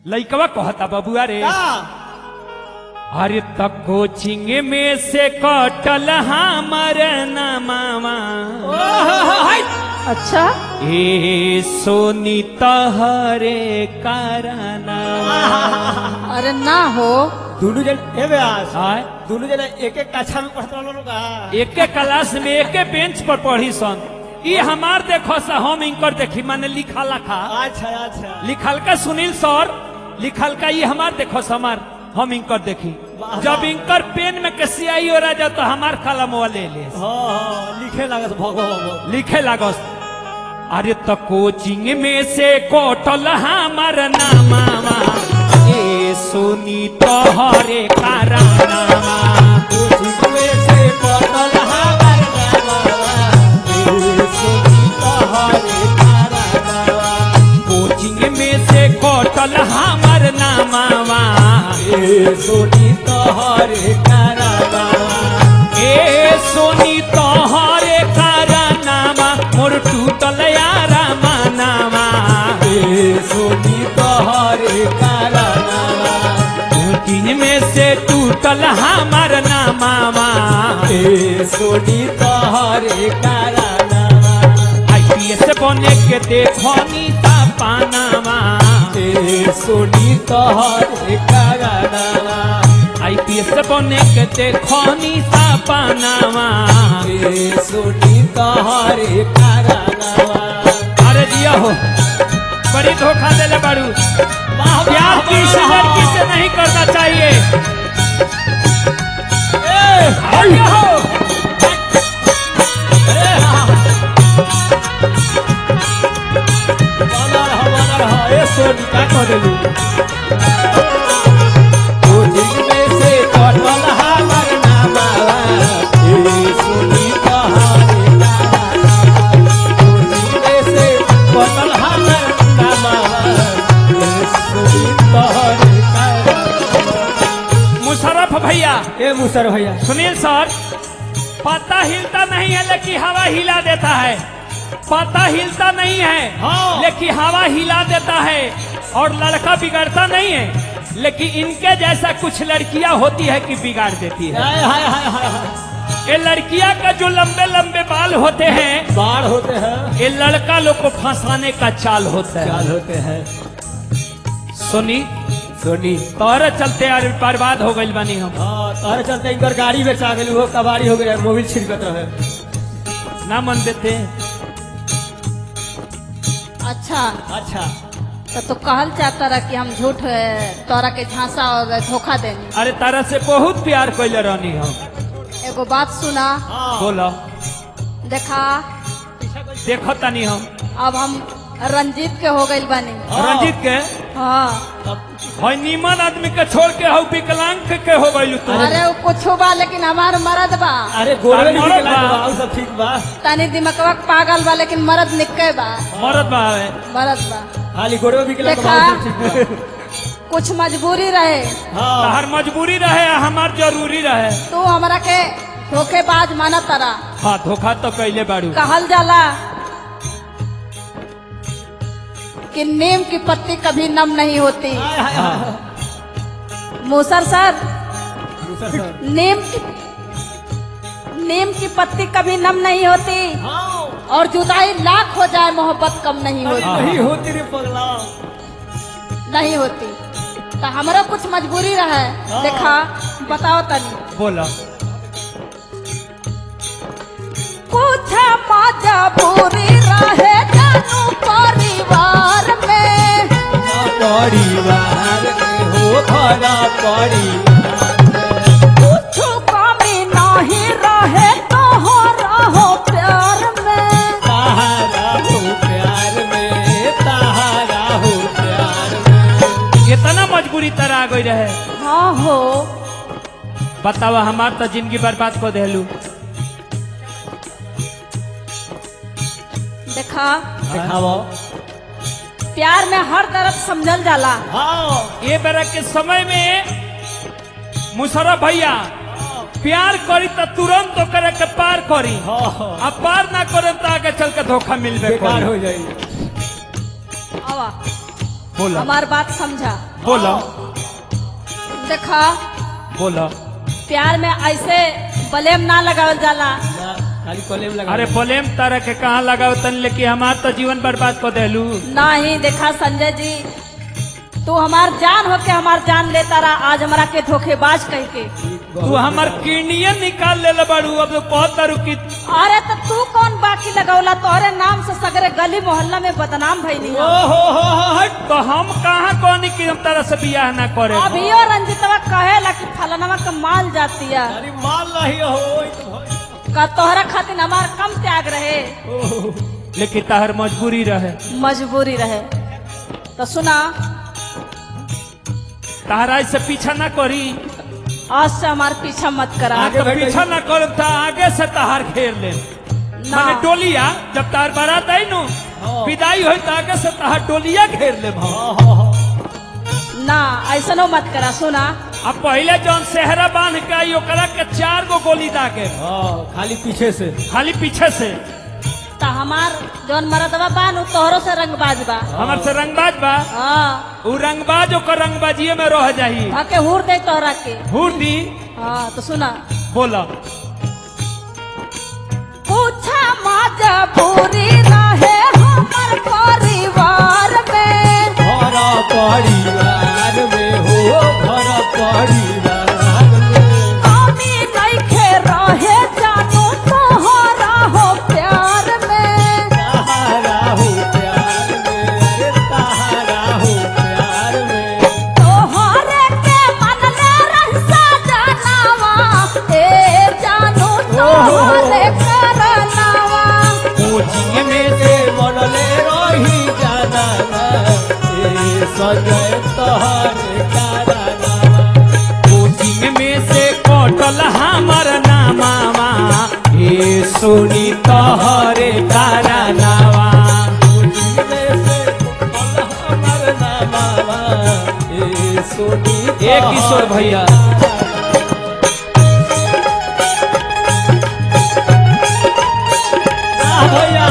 लइकवा कहता बबुआ रे का अरे त कोचिंग में से कटल हमर नमावा अच्छा ए सोनी तहरे कारना अरे ना हो दुनू जन ए व्यास आय दुनू जन एक एक कक्षा में पढ़त रहलो लोग का एके क्लास में एके बेंच पर पढ़ी सन ई हमार देखो सा हम इनकर देखी माने लिखा लखा अच्छा अच्छा लिखल का सुनील सर लिखल का ये हमार देखो सा हमार हम इनकर देखी वाह, जब वाह। इनकर पेन में के सियाई हो रहा तो हमार कलम ले ले हाँ हाँ लिखे लागत भगो भगो लिखे लागस अरे त कोचिंग में से कोटल हमार नामावा ए सोनी तोहरे कारनामा कोचिंग में से कोटल हमार नामावा ए सोनी तोहरे कारनामा मोर टूटल यारा मानावा कोचिंग में से टूटल हमार नामावा सोनी तोहरे कारनामा आईपीएस बने के देखो नीता पानावा ए सोनी तोहरे कारनामा आईपीएस बने के देखो नीता पानावा ए सोनी तोहरे कारनामा अरे दिया हो बड़ी धोखा देले बारू वाह, प्यार वाह, किसी वाह, लड़की वाह। से नहीं करना चाहिए ए, अरे हो ए, हाँ। बनल ह, बनल ह। ए, सोनी, का कह देलू? कोचिंग में से कटल हमर नामावा। ए, सोनी, तोहरे कारनामा। कोचिंग में से कटल हमर नामावा। ए, सोनी, तोहरे कारनामा। मुशरफ भैया ए मुसर भैया सुनील सर पता हिलता नहीं है लेकिन हवा हिला देता है पता हिलता नहीं है हाँ। लेकिन हवा हिला देता है और लड़का बिगड़ता नहीं है लेकिन इनके जैसा कुछ लड़कियां होती है कि बिगाड़ देती है हाय हाय हाय हाय हाय ये लड़कियां का जो लंबे लंबे बाल होते हैं बाढ़ होते हैं ये लड़का लोग को फंसाने का चाल होता है चाल होते हैं सुनी सोनी तोहरे चलते यार बर्बाद हो गई बनी हम हाँ तारे चलते इनकर गाड़ी बेचा गेल वो कबाड़ी हो गया मोबिल छिड़कत रहे ना मन देते अच्छा अच्छा तो तू कहल चाहता रहा कि हम झूठ अ, तोरा के झांसा और धोखा देनी अरे तारा से बहुत प्यार कैले रहनी हम एगो बात सुना हाँ बोलो देखा देखो तनी हम अब हम रंजीत के हो गइल बानी हाँ। रंजीत के हाँ हई नीमन आदमी के छोड़ के हऊ विकलांग के हो गई तू अरे वो कुछ बा लेकिन हमार मरद बा अरे गोरवे तार मरद निकला बा। बा उ सब ठीक बा तनी दिमकवा पागल बा लेकिन मरद निके बा मरद बा है मरद बा खाली गोरवे निकला देखा। बा उ सब ठीक बा कुछ मजबूरी रहे हाँ हर मजबूरी रहे हमार जरूरी रहे तू हमरा के धोखेबाज माना तारा हाँ धोखा तो कैले बाड़ू कहल जाला कि नीम की पत्ती कभी नम नहीं होती हाय हाय हाय मूसर सर दूसरा सर नीम की नीम की पत्ती कभी नम नहीं होती हाँ और जुदाई लाख हो जाए मोहब्बत कम नहीं अरे होती नहीं होती रे पगला नहीं होती तो हमारा कुछ मजबूरी रहे हाँ। देखा बताओ तनी बोलो कुछ मजबूरी रहे जानू परिवार में परिवार में हो भरा परिवार कुछ कमी नहीं रहे तो हो रहो प्यार में तारा हो प्यार में तारा हो प्यार में इतना मजबूरी तरह आ गई रहे हाँ हो बतावा हमार तो जिंदगी बर्बाद को देलू देखा दिखाओ प्यार में हर तरफ समझल जाला हाँ ये बेरा के समय में मुशरफ भैया प्यार करी तो तुरंत ओकरे के पार करी हाँ हाँ आ पार ना करे तो आगे चल के धोखा मिलबे बेकार करी हो जाएगी आवा बोला हमार बात समझा बोला देखा बोला प्यार में ऐसे बलेम ना लगावल जाला ना, खाली कॉलेज लगा अरे बोलेम तारा के कहाँ लगाओ तन लेके हमार तो जीवन बर्बाद कर देलू ना ही देखा संजय जी तू हमार जान होके हमार जान लेता रहा आज हमरा के धोखेबाज कह के तू हमार किडनिये निकाल ले बड़ू अब तो बहुत तारू की अरे तो तू कौन बाकी लगौला तोहरे नाम से सगरे गली मोहल्ला में बदनाम भइली ओ हम। हो हो हो हट तो हम कहाँ कहनी कि हम तारा से बियाह ना करे अभियो रंजितवा कहेला कि फलनवा के माल जाती है अरे माल नहीं हो ई तो भाई। का तोहरा खातिर हमार कम त्याग रहे ओह, लेकिन ताहर मजबूरी रहे मजबूरी रहे तो सुना ताहरा से पीछा ना करी आज से हमार पीछा मत करा आगे तो बैठ पीछा ना कर था आगे से ताहार घेर ले ना माने टोलिया जब तार बारात आई नु हाँ। विदाई होई तो आगे से ताहार टोलिया घेर ले भाव हाँ, हाँ, हाँ। ना ऐसनो मत करा सुना अब पहले जौन सेहरा बांध के आई ओकरा के चार गो गोली दागे हाँ, खाली पीछे से खाली पीछे से तो हमार जौन मरदवा बान उ तोहरो से रंगबाज बा हमार से रंगबाज बा हाँ उ रंगबाज ओकर रंगबाजिए में रह जाही भाके हुर दे तोहरा के हुडी हाँ तो सुना बोला पूछा मजबूरी रहे हमर परिवार में घर परिवार में हो घर परिवार में कमी नइखे रहे जानू तोहरा हो प्यार में सहारा हो प्यार में अरे सहारा हो प्यार में तोहरे के मनले रहसा जानवा ए जानू तोहरे करनावा कोचिंग में से मनले रही जाना ए सजय तोहरे कारनामा कोचिंग में से कटल हमर नामावा हे सोनी तोहरे कारनावा ए किशोर भैया भैया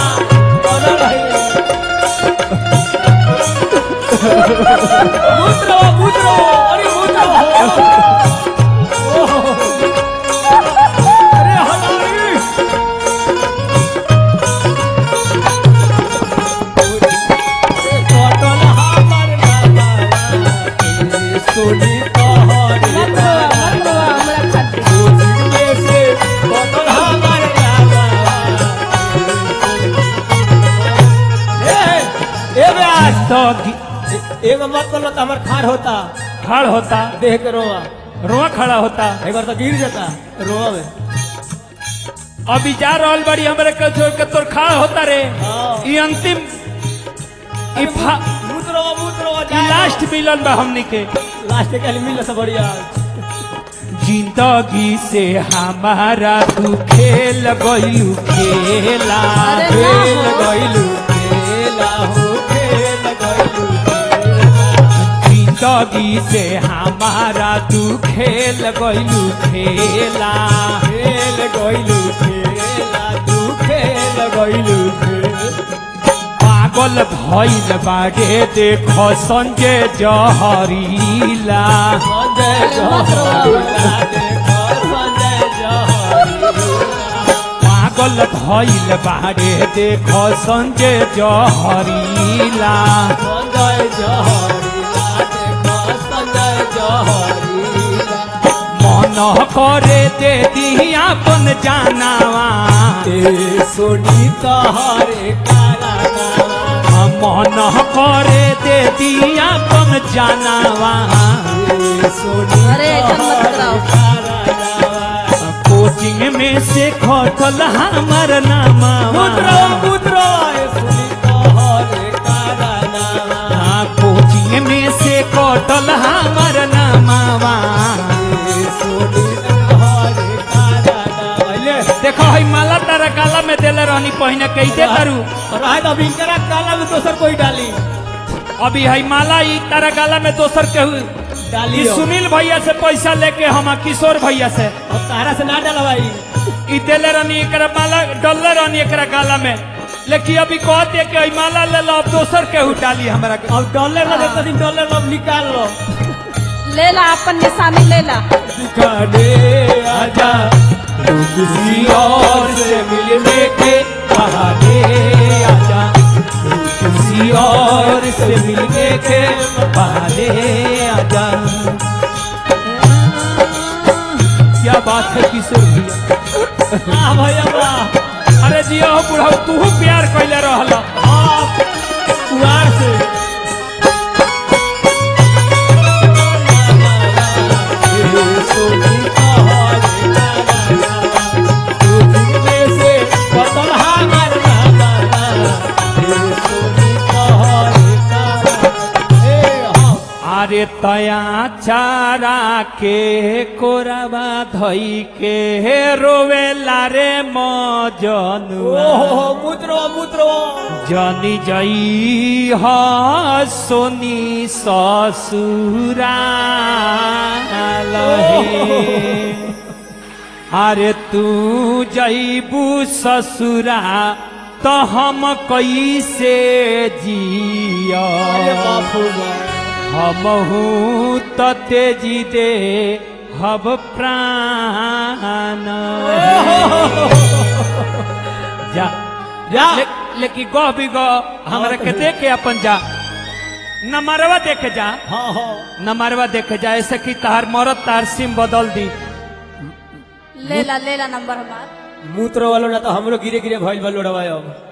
मूत्र मूत्र अरे मूत्र अरे हमारी कटल हमर नामा सोनी तोहरे मत रोवा, मत रोवा हमरा खातिर में से कटल हमर नामा ए ए ब्यास तो गि- एगो मत बोलो तो हमार खार होता खड़ होता देह के रोआ रोआ खड़ा होता एक बार तो गिर जाता रोआ में अभी जा रहल बड़ी हमरे के छोड़ के तोर खड़ा होता रे हाँ। ई अंतिम ई फा- मूत रोआ मूत रोआ ई लास्ट मिलन बा हमनी के लास्ट के लिए मिल से बढ़िया जिंदगी से हमारा तू खेल गइलू खेला अरे ना खेल हो। गइलू खेला हो खेल गइलू जिंदगी से हमारा तू खेल गइलू खेला खेल गइलू खेला तू खेल गइलू खेल पागल भइल बागे देखो संजय जहरीला संजय अरे मत रोआ। जहरीला देखो संजय जहरीला पागल भइल बागे देखो संजय जहरीला संजय जहरीला देखो संजय जहरीला मन करे दे दी अपन जानावा ए सोनी तोहरे काला नामा मन करे दे दी अपन जानावा ए सोनी अरे, ऐसा मत कराओ। तोहरे काला नामा कोचिंग में से खटल हमर नामा पुत्रो पुत्रो ए सोनी तोहरे काला नामा हाँ, कोचिंग में से कटल हमर नामावा ए सोनी तोहरे काला नामा ले देखो हई माला तारा काला में देले रहनी पहिने कैसे करू रहे तो अभी इनकरा काला में दोसर कोई डाली अभी हई माला ई तारा काला में दोसर केहू डाली ई सुनील भैया से पैसा लेके हम किशोर भैया से और तारा से ना डाला भाई ई देले रहनी एकरा माला डलले रहनी एकरा काला में लेकिन अभी कहते कि ई माला ले लो अब दोसर के उठाली हमरा के अब डॉलर लगे तो दिन डॉलर अब निकाल लो ले ला अपन निशानी ले ला दिखाने आजा तू किसी और से मिलने के बहाने आजा तू किसी और से मिलने के बहाने आजा क्या बात है किशोर भैया वाह भैया वाह अरे जियो हो बुढ़ऊ तू प्यार कैले रहल आप कुआर से अरे तया चारा के कोरबा धई के रोवेला रे मजनुआ जनी जई ह सोनी ससुरा अरे तू जईबू ससुरा तो हम कैसे जिया हमहू त तेजी दे हब प्राण जा जा। ले, लेकिन गह भी गह हमरा के देख के अपन जा नमरवा देखे जा नमरवा देखे जा ऐसे कि तार मरद तार सिम बदल दी ले ला ले ला नंबर हमार मूत्र वालों ना तो हमरो गिरे गिरे भइल बा लोड़वा अब